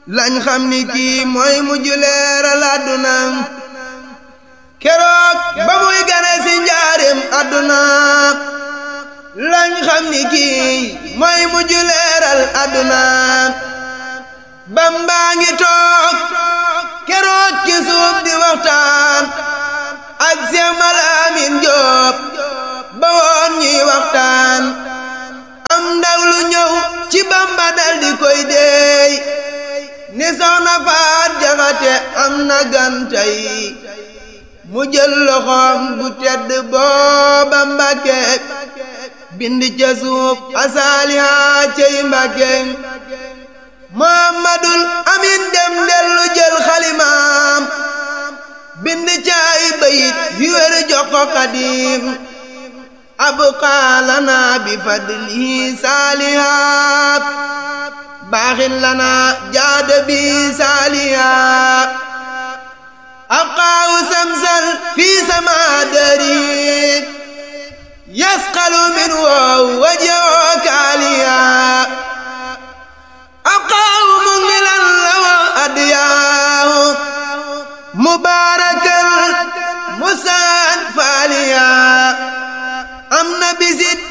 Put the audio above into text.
lañ xam ni kii mooy mujj leeral àdduna keroog ba muy gane si njaarim àdduna lañ xam ni kii mooy mujj leeral àdduna bambaa ngi toog keroog ci suuf di waxtaan ak Seex Malaamin Jóob ba woon ñuy waxtaan am ndaw lu ñëw ci bamba dal di koy deey ni soxna faat jaxate am na gantay mu jël loxoom bu tedd booba mbàkke bind ca suuf asaaliha cey mbàkke muhammadul amin dem dellu jël xalimaam bind caay bayit yu wér jox ko xadim abqaa lana bi fadlihi saalihaat baaxin lana jaada bi saalihaat abqaahu samsal fi sama dari yasqalu min wow wajoo kaaliya abqaahu mungilan lawa adiyaahu mubaarakan musaan faaliya am na bisit